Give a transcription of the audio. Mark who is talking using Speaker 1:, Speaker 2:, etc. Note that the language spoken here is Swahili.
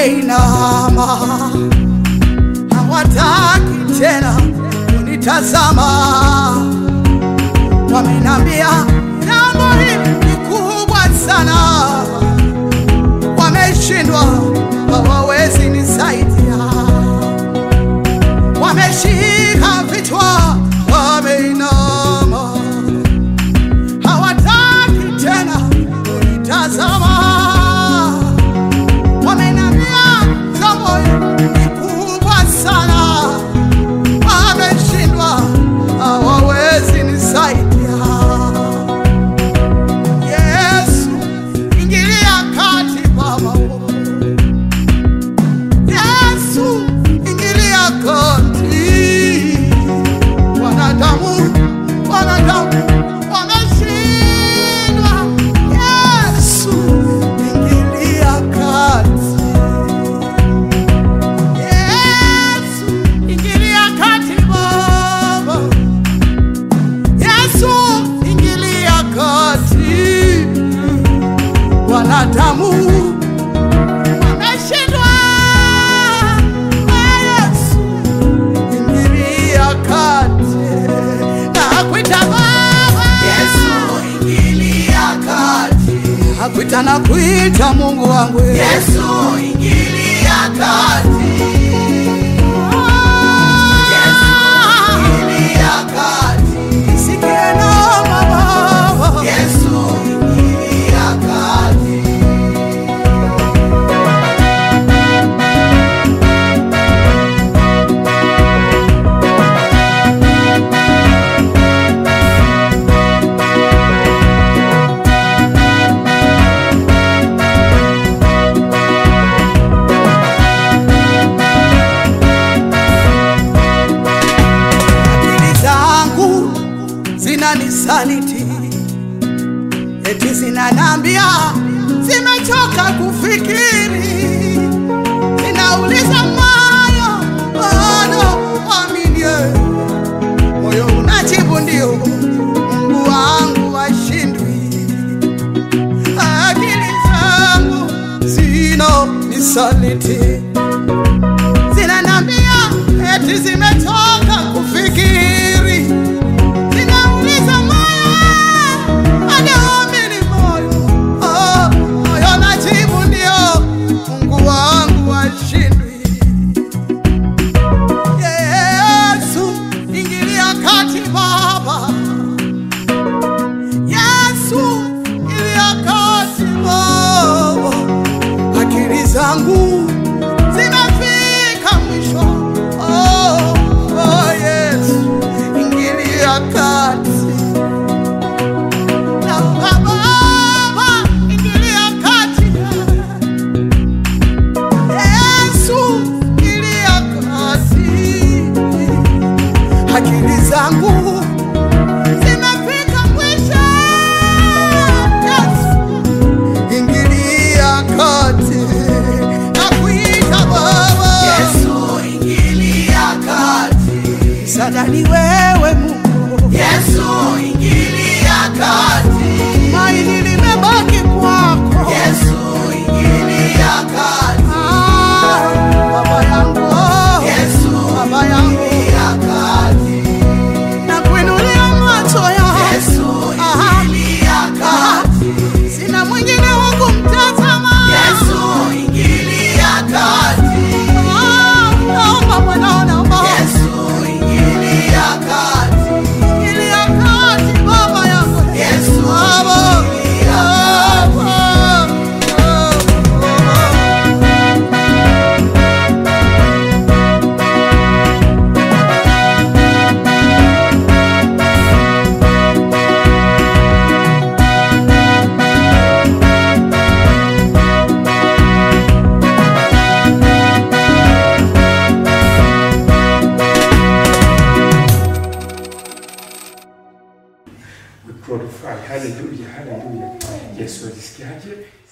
Speaker 1: wameinama, hawataki tena kunitazama. Wamenambia jambo hili ni kubwa sana, wameshindwa, hawawezi nisaidia, wameshika vichwa, wameinama, hawataki tena kunitazama. Wamenambia jambo hili ni kubwa sana, wameshindwa, hawawezi nisaidia. Yesu, ingilia kati Baba. Yesu, ingilia kati. Wanadamu, wanadamu wameshindwa. Yesu, ingilia kati. Yesu, ingilia kati Baba. Yesu, ingilia kati. Wanadamu wameshindwa. Yesu, ingilia kati. Nakuita Baba.
Speaker 2: ingilia kati.
Speaker 1: Nakuita nakuita Mungu wangu.
Speaker 2: Yesu, ingilia kati. Ingilia kati.
Speaker 1: Sikia naomba Baba.
Speaker 2: Yesu, ingilia kati.
Speaker 1: akili zangu zinanisaliti, eti zinanambia zimechoka kufikiri, zinauliza moyo bado aminie, moyo unajibu ndio, Mungu wangu washindwi. Akili zangu zinanisaliti zinanambia eti zimechoka kufikiri, zinauliza moyo anaamini moyo oh, moyo najibu ndio, Mungu wangu washindwi. Yesu ingilia kati Baba, Yesu ingilia kati Baba, akili zangu zimefika mwisho. Oh, oh, Yesu, ingilia kati. Naomba Baba, ingilia kati. Yesu, ingilia kati. Akili zangu zimefika mwisho. Yesu, ingilia kati. Nakuita Baba.
Speaker 2: Yesu, ingilia kati.
Speaker 1: Sadani wewe Mungu,
Speaker 2: Yesu, ingilia kati.
Speaker 1: maini limebaki kwako.
Speaker 2: Yesu, ingilia kati.
Speaker 1: Ah, Baba yangu,
Speaker 2: Yesu,
Speaker 1: Baba yangu,
Speaker 2: ingilia kati.
Speaker 1: nakuinulia macho yangu,
Speaker 2: Yesu,
Speaker 1: Aha.
Speaker 2: ingilia kati.
Speaker 1: sina mwingine wa kumtazama.
Speaker 2: Yesu, ingilia kati.
Speaker 1: Ah, naomba mwanao, naomba
Speaker 2: Yesu, ingilia kati.
Speaker 1: ingilia kati, Baba yangu,
Speaker 2: Yesu,
Speaker 1: Baba,
Speaker 2: ingilia
Speaker 1: Baba, Baba.
Speaker 3: We glorify. Hallelujah, hallelujah. Yesu alisikiaje?